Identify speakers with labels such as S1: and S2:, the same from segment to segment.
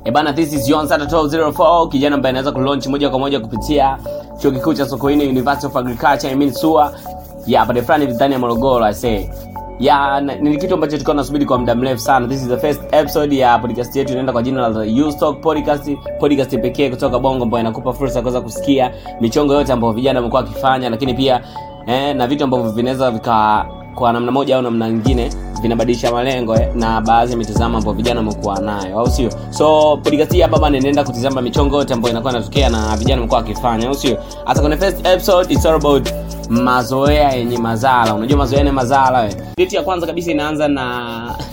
S1: E bana, this is Yon Sata 1204 kijana ambaye anaweza kulaunch moja kwa moja kupitia chuo kikuu cha Sokoine University of Agriculture I mean SUA ya pande fulani ndani ya Morogoro I say ya na- ni kitu ambacho tulikuwa tunasubiri kwa muda mrefu sana. This is the first episode ya podcast yetu inaenda kwa jina la The Youth Talk Podcast, podcast pekee kutoka Bongo ambayo inakupa fursa ya kuweza kusikia michongo yote ambayo vijana wamekuwa wakifanya, lakini pia eh, na vitu ambavyo vinaweza vika kwa namna moja au namna nyingine vinabadilisha malengo eh, na baadhi ya mitazamo ambayo vijana wamekuwa nayo au sio so podcast hii hapa bana inaenda kutizama michongo yote ambayo inakuwa inatokea na vijana wamekuwa wakifanya au sio hasa kwenye first episode it's all about mazoea yenye mazala unajua mazoea yenye mazala we date ya kwanza kabisa inaanza na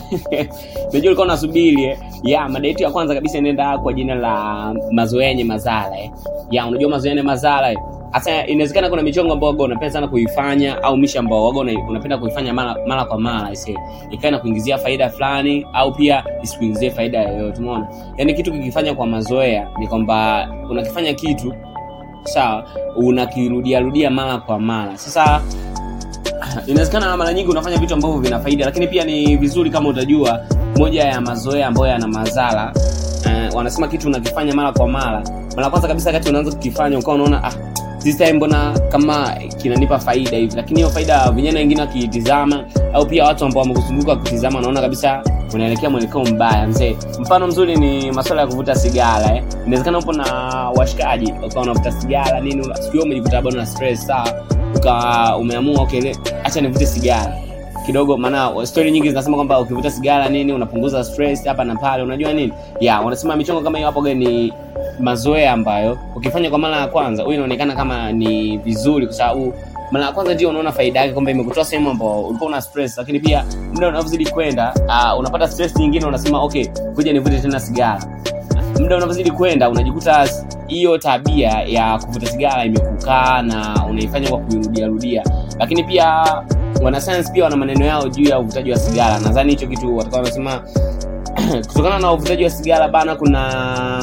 S1: najua ulikuwa unasubiri eh. ya madate ya kwanza kabisa inaenda kwa jina la mazoea yenye mazala eh. ya unajua mazoea yenye mazala eh hasa inawezekana kuna michongo ambayo waga unapenda sana kuifanya au misha ambao waga una- unapenda kuifanya mara, mara kwa mara ise ikawa inakuingizia faida fulani au pia isikuingizie faida yoyote umeona yaani kitu kikifanya kwa mazoea ni kwamba unakifanya kitu sawa unakirudia rudia mara kwa mara sasa inawezekana mara nyingi unafanya vitu ambavyo vina faida lakini pia ni vizuri kama utajua moja ya mazoea ambayo yana madhara uh, wanasema kitu unakifanya mara kwa mara mara kwanza kabisa kati unaanza kukifanya ukawa unaona ah, this time mbona kama kinanipa faida hivi lakini hiyo faida vijana wengine wakiitizama au pia watu ambao wamekuzunguka wakitizama wanaona kabisa unaelekea mwelekeo mbaya mzee mfano mzuri ni masuala ya kuvuta sigara eh. inawezekana upo na washikaji ukawa unavuta sigara nini una- siku hiyo umejikuta bado na stress sawa ukawa umeamua okay le- acha nivute sigara kidogo maana story nyingi zinasema kwamba ukivuta sigara nini unapunguza stress hapa na pale unajua nini ya wanasema michongo kama hiyo hapo gani ni mazoea ambayo ukifanya kwa mara ya kwanza huyu inaonekana kama ni vizuri kwa sababu mara ya kwanza ndio unaona faida yake kwamba imekutoa sehemu ambao ulikuwa una stress lakini pia muda unavyozidi kwenda uh, unapata stress nyingine unasema okay kuja nivute tena sigara muda unavyozidi kwenda unajikuta hiyo tabia ya kuvuta sigara imekukaa na unaifanya kwa kuirudiarudia lakini pia wanasayansi pia wana maneno yao juu ya uvutaji wa sigara nadhani hicho kitu watakuwa wanasema kutokana na uvutaji wa sigara bana kuna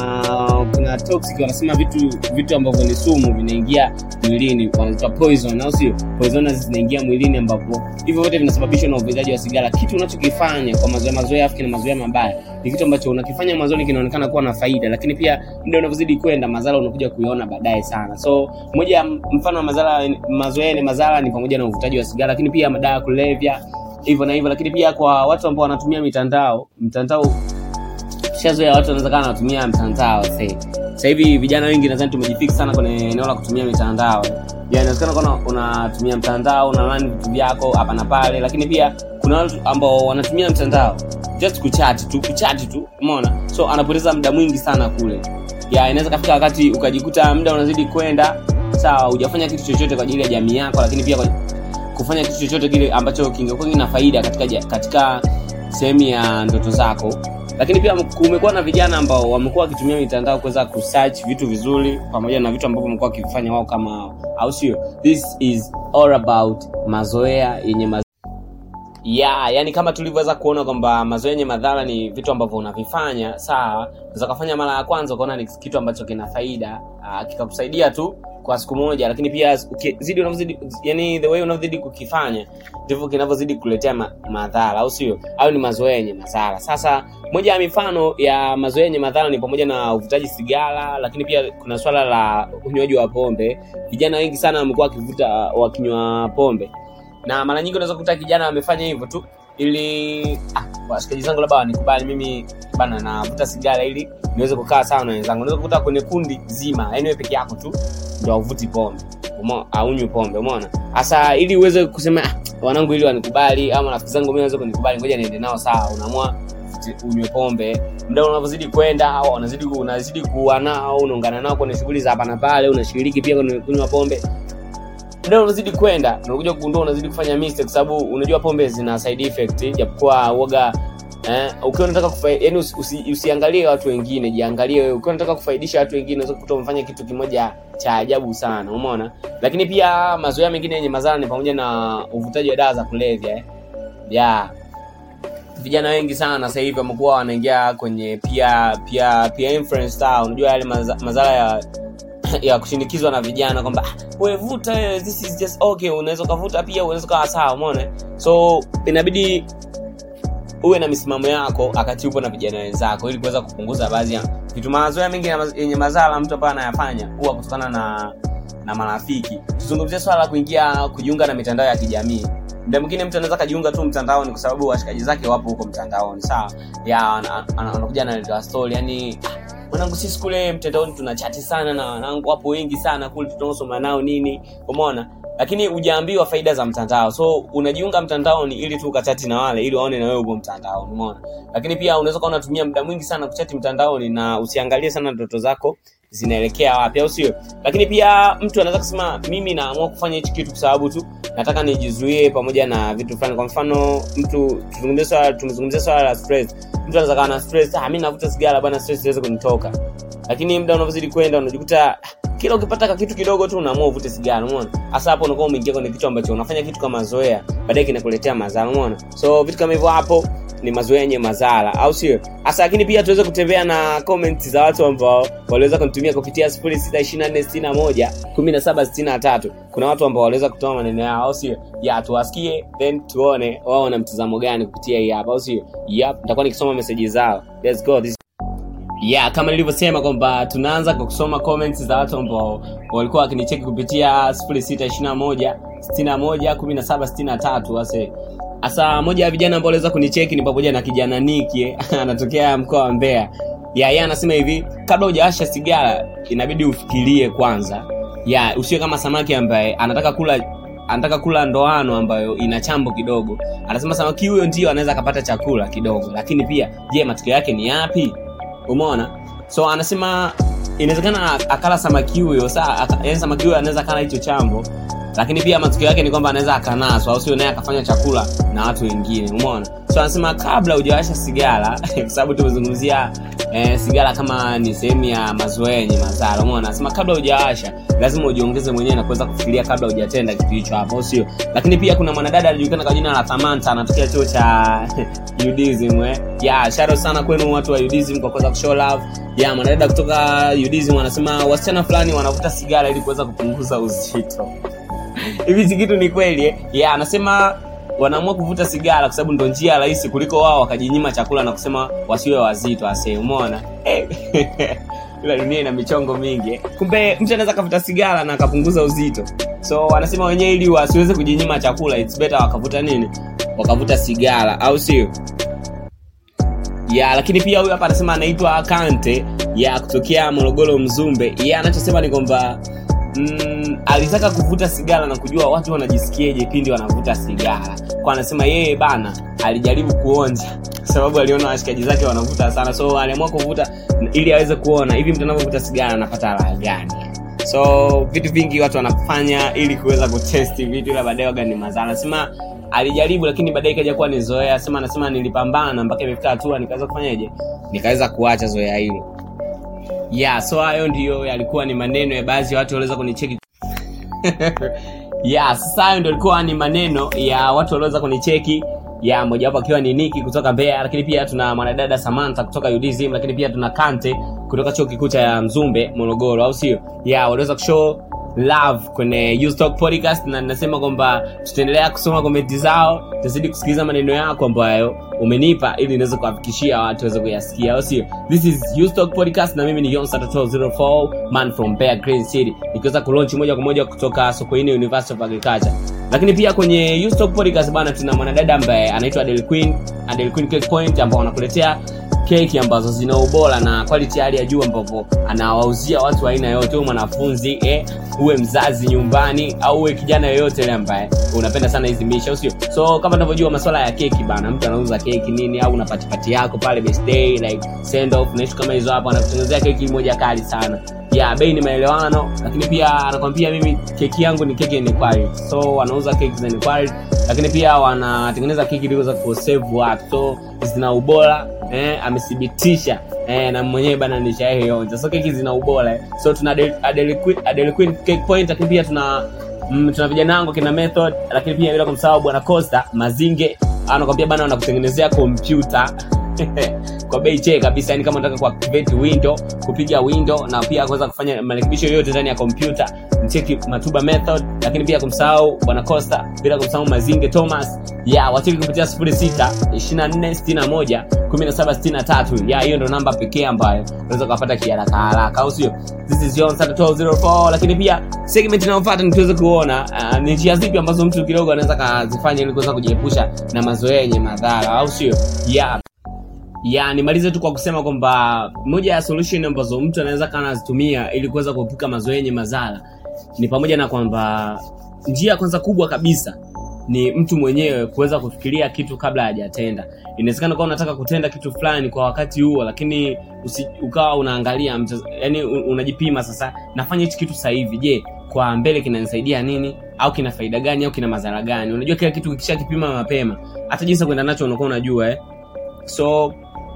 S1: kuna toxic wanasema vitu vitu ambavyo ni sumu vinaingia mwilini wanaitwa poison au sio poisonous zinaingia mwilini ambapo hivyo vyote vinasababishwa na uvutaji wa sigara kitu unachokifanya kwa mazoea mazoea afiki na mazoea mabaya ni kitu ambacho unakifanya mwanzoni kinaonekana kuwa na faida lakini pia muda unavyozidi kwenda madhara unakuja kuiona baadaye sana so moja ya mfano wa madhara mazoea ni madhara ni pamoja na uvutaji wa sigara lakini pia madawa ya kulevya hivyo na hivyo lakini pia kwa watu ambao wanatumia mitandao mtandao shazoea watu wanaweza kaa wanatumia mtandao sasa sasa hivi vijana wengi nadhani tumejifix sana kwenye eneo la kutumia mitandao ya inawezekana kuna unatumia mtandao unalani vitu vyako hapa na pale lakini pia kuna watu ambao wanatumia mtandao just kuchati tu kuchati tu umeona so anapoteza muda mwingi sana kule ya inaweza kafika wakati ukajikuta muda unazidi kwenda sawa hujafanya kitu chochote kwa ajili ya jamii yako lakini pia kwa, kufanya kitu chochote kile ambacho kingekuwa kina faida katika, ja- katika sehemu ya ndoto zako lakini pia kumekuwa na vijana ambao wamekuwa wakitumia mitandao kuweza kusearch vitu vizuri pamoja na vitu ambavyo wamekuwa wakifanya wao kama hao au sio this is all about mazoea yenye maz yeah, yani kama tulivyoweza kuona kwamba mazoea yenye madhara ni vitu ambavyo unavifanya sawa unaweza kufanya mara ya kwanza ukaona ni kitu ambacho kina faida uh, kikakusaidia tu kwa siku moja lakini pia ukizidi unavyozidi yani the way unavyozidi kukifanya ndivyo kinavyozidi kuletea ma, madhara au sio hayo ni mazoea yenye madhara sasa moja ya mifano ya mazoea yenye madhara ni pamoja na uvutaji sigara lakini pia kuna swala la unywaji wa pombe vijana wengi sana wamekuwa wakivuta wakinywa pombe na mara nyingi unaweza kukuta kijana amefanya hivyo tu ili ah, washikaji zangu labda wanikubali mimi bana navuta sigara ili niweze kukaa sawa na wenzangu unaweza kukuta kwenye kundi zima yani wewe peke yako tu ndo auvuti pombe umo- aunywi pombe umeona hasa ili uweze kusema ah, wanangu ili wanikubali ama rafiki zangu mimi waweze kunikubali ngoja niende nao sawa unaamua uti- unywe pombe muda unavyozidi kwenda au unazidi unazidi kuwa nao unaungana nao kwenye shughuli za hapa na pale unashiriki pia kwenye kunywa pombe muda unazidi kwenda unakuja kugundua unazidi kufanya mistake kwa sababu unajua pombe zina side effect japokuwa uoga eh, ukiwa unataka kufa, yani usi, usi, usiangalie watu wengine jiangalie wewe ukiwa unataka kufaidisha watu wengine unaweza kukuta umefanya kitu kimoja cha ajabu sana umeona lakini pia mazoea mengine yenye madhara ni pamoja na uvutaji wa dawa za kulevya eh. yeah vijana wengi sana sasa hivi wamekuwa wanaingia kwenye pia pia pia influence style unajua yale maza- madhara ya ya kushinikizwa na vijana kwamba "Ah, wewe vuta wewe, this is just okay unaweza ukavuta pia unaweza ukawa sawa umeona so inabidi uwe na misimamo yako wakati upo na vijana wenzako ili kuweza kupunguza baadhi ya vitu mazoea mengi na maz- yenye madhara mtu ambaye anayafanya huwa kutokana na na marafiki tuzungumzie swala la kuingia kujiunga na mitandao ya kijamii muda mwingine mtu anaweza kajiunga tu mtandaoni kwa sababu washikaji zake wapo huko mtandaoni sawa ya ana- ana- anakuja analetewa story yani "Ah, mwanangu sisi kule mtandaoni tuna chati sana na wanangu wapo wengi sana kule tunaosoma nao nini umeona lakini hujaambiwa faida za mtandao so unajiunga mtandaoni ili tu ukachati na wale ili waone na wewe upo mtandaoni umeona lakini pia unaweza kuwa unatumia muda mwingi sana kuchati mtandaoni na usiangalie sana ndoto zako zinaelekea wapi au sio lakini pia mtu anaweza kusema mimi naamua kufanya hichi kitu kwa sababu tu nataka nijizuie pamoja na vitu fulani kwa mfano mtu tuzungumzie swala tumezungumzia swala la stress mtu anaweza kawa na stress ah mimi navuta sigara bana stress iweze kunitoka lakini muda unavyozidi kwenda unajikuta ah, kila ukipata ka kitu kidogo tu unaamua uvute sigara umeona hasa hapo unakuwa umeingia kwenye kitu ambacho unafanya kitu kama zoea baadaye kinakuletea madhara umeona so vitu kama hivyo hapo ni mazoea yenye madhara au sio hasa lakini pia tuweze kutembea na comment za watu ambao waliweza kunitumia kupitia 0624611763 kuna watu ambao waliweza kutoa maneno yao au sio ya tuwasikie then tuone wao wana mtazamo gani kupitia hii hapa au sio yep nitakuwa nikisoma meseji zao let's go this yeah kama nilivyosema kwamba tunaanza kwa kusoma comments za watu ambao walikuwa wakinicheki kupitia 0621 61 1763 wase hasa moja ya vijana ambao waliweza kunicheki ni pamoja na kijana niki anatokea mkoa wa mbeya ya yeye anasema hivi kabla hujawasha sigara inabidi ufikirie kwanza ya usiwe kama samaki ambaye anataka kula anataka kula ndoano ambayo ina chambo kidogo anasema samaki huyo ndio anaweza akapata chakula kidogo lakini pia je matokeo yake ni yapi umeona so anasema inawezekana akala samaki huyo saa aka- yaani samaki huyo anaweza akala hicho chambo lakini pia matokeo yake ni kwamba anaweza akanaswa au sio naye akafanya chakula na watu wengine umeona so anasema kabla hujawasha sigara kwa sababu tumezungumzia eh, sigara kama ni sehemu ya mazoea yenye madhara umeona anasema kabla hujawasha lazima ujiongeze mwenyewe na kuweza kufikiria kabla hujatenda kitu hicho hapo au sio lakini pia kuna mwanadada alijulikana kwa jina la Samantha anatokea chuo cha UDSM eh. ya sharo sana kwenu watu wa UDSM kwa kuweza kushow love ya mwanadada kutoka UDSM wanasema wasichana fulani wanavuta sigara ili kuweza kupunguza uzito hivi hichi kitu ni kweli eh? yeah, anasema wanaamua kuvuta sigara kwa sababu ndo njia rahisi kuliko wao wakajinyima chakula na kusema wasiwe wazito ase umeona Eh, ila dunia ina michongo mingi eh. kumbe mtu anaweza akavuta sigara na akapunguza uzito so wanasema wenyewe ili wasiweze kujinyima chakula it's better wakavuta nini wakavuta sigara au sio ya lakini pia huyu hapa anasema anaitwa kante ya kutokea morogoro mzumbe ye anachosema ni kwamba mm, alitaka kuvuta sigara na kujua watu wanajisikiaje pindi wanavuta sigara kwa anasema yeye bana alijaribu kuonja kwa sababu aliona washikaji zake wanavuta sana so aliamua kuvuta ili aweze kuona hivi mtu anavyovuta sigara anapata raha gani so vitu vingi watu wanafanya ili kuweza kutesti vitu ila baadaye waga ni mazaa anasema alijaribu lakini baadaye ikaja kuwa ni zoea sema anasema nilipambana mpaka imefika hatua nikaweza kufanyaje nikaweza kuacha zoea hilo yeah so hayo ndiyo yalikuwa ni maneno ya baadhi ya watu waliweza kunicheki yeah sasa hayo ndio ilikuwa ni maneno ya watu walioweza kunicheki ya mojawapo akiwa ni niki kutoka mbeya lakini pia tuna mwanadada samantha kutoka udzim lakini pia tuna kante kutoka chuo kikuu cha mzumbe morogoro au sio ya waliweza kushow love kwenye Ustock podcast na ninasema kwamba tutaendelea kusoma komenti zao tutazidi kusikiliza maneno yako ambayo umenipa ili niweze kuwafikishia watu waweze kuyasikia au sio this is Ustock podcast na mimi ni Yonsa 04 man from Bear Green City nikiweza kulaunch moja kwa moja kutoka Sokoine University of Agriculture lakini pia kwenye Ustock podcast bana tuna mwanadada ambaye anaitwa Adele Queen Adele Queen Cake Point ambao wanakuletea keki ambazo zina ubora na quality ya hali ya juu ambapo anawauzia watu wa aina yote uwe mwanafunzi eh, uwe mzazi nyumbani au uwe kijana yoyote ile ambaye unapenda sana hizi misha usio so kama tunavyojua masuala ya keki bana mtu anauza keki nini au una patipati yako pale birthday like send off na vitu kama hizo hapo anakutengenezea keki moja kali sana ya bei ni maelewano lakini pia anakwambia mimi keki yangu ni keki yenye quality so wanauza keki zenye quality lakini pia wanatengeneza keki ili kuweza kusave watu so zina ubora eh, amethibitisha eh, na mwenyewe bana nishaeonja so keki zina ubora eh. so tuna Adele- Adele Queen- Adele Queen cake point lakini pia tuna mm, tuna vijana wangu kina method lakini pia bila kumsahau bwana costa mazinge anakwambia bana wanakutengenezea kompyuta kwa bei che kabisa yani kama unataka kuactivate window kupiga window na pia kuweza kufanya marekebisho yoyote ndani ya kompyuta mcheki matuba method lakini pia kumsahau bwana costa bila kumsahau mazinge thomas ya wacheki kupitia 06 24 61 17 63 ya hiyo ndo namba pekee ambayo unaweza ukapata kiharaka haraka au sio this is John Santa 1204 lakini pia segment inayofuata ni tuweze kuona uh, ni njia zipi ambazo mtu kidogo anaweza kazifanya ili kuweza kujiepusha na mazoea yenye madhara au sio yeah ya nimalize tu kwa kusema kwamba moja ya solution ambazo mtu anaweza kana anazitumia ili kuweza kuepuka mazoea yenye madhara ni pamoja na kwamba njia kwanza kubwa kabisa ni mtu mwenyewe kuweza kufikiria kitu kabla hajatenda inawezekana kuwa unataka kutenda kitu fulani kwa wakati huo lakini usi, ukawa unaangalia yani unajipima sasa nafanya hichi kitu sasa hivi je kwa mbele kinanisaidia nini au kina faida gani au kina madhara gani unajua kila kitu kikishakipima mapema hata jinsi kwenda nacho unakuwa unajua eh? so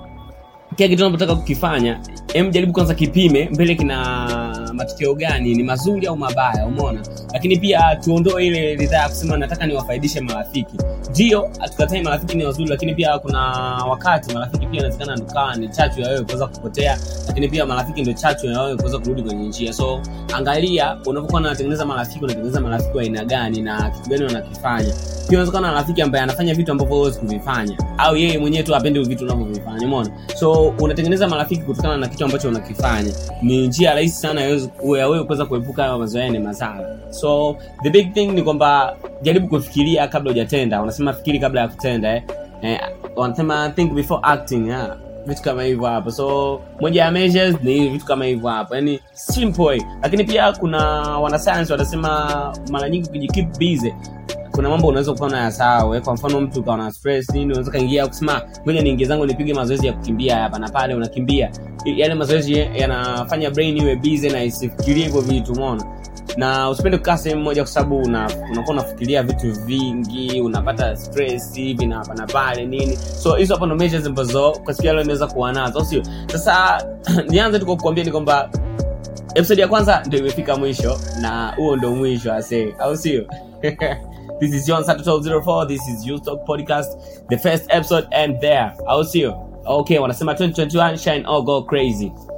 S1: kila kitu unapotaka kukifanya em jaribu kwanza kipime mbele kina matokeo gani ni mazuri au mabaya umeona lakini pia tuondoe ile ridhaa ya kusema nataka niwafaidishe marafiki ndio hatukatai marafiki ni wazuri lakini pia kuna wakati marafiki pia inawezekana ndokaa ni chachu ya wewe kuweza kupotea lakini pia marafiki ndio chachu ya wewe kuweza kurudi kwenye njia so angalia unapokuwa unatengeneza marafiki unatengeneza marafiki wa aina gani na kitu gani wanakifanya pia unaweza kuwa na rafiki ambaye anafanya vitu ambavyo huwezi kuvifanya au yeye mwenyewe tu apende vitu unavyovifanya umeona so unatengeneza marafiki kutokana na kitu ambacho unakifanya ni njia rahisi sana ya wewe kuweza kuepuka hayo mazoea ni mazara so the big thing ni kwamba jaribu kufikiria kabla hujatenda wanasema fikiri kabla ya kutenda eh? Eh, wanasema think before acting yeah vitu kama hivyo hapo so moja ya measures ni vitu kama hivyo hapo yani simple lakini pia kuna wanasayansi wanasema mara nyingi ukijikeep busy kuna mambo unaweza kuwa unayasahau kwa mfano mtu ukawa na stress nini unaweza kaingia kusema ngoja niingie zangu nipige mazoezi ya kukimbia hapa na pale unakimbia yale mazoezi yanafanya brain iwe busy na isifikirie hivyo vitu umeona na usipende kukaa sehemu moja kwa sababu unakuwa una unafikiria vitu vingi unapata stress hivi na hapa na pale nini so hizo hapo ndo measures ambazo kwa siku ya leo inaweza kuwa nazo sio sasa nianze tu kwa kukuambia ni kwamba episode ya kwanza ndio imefika mwisho na huo ndo mwisho ase au sio This is John Sato 1204. This is You Talk Podcast, the first episode and there. Au sio? Okay, wanasema 2021 shine all go crazy.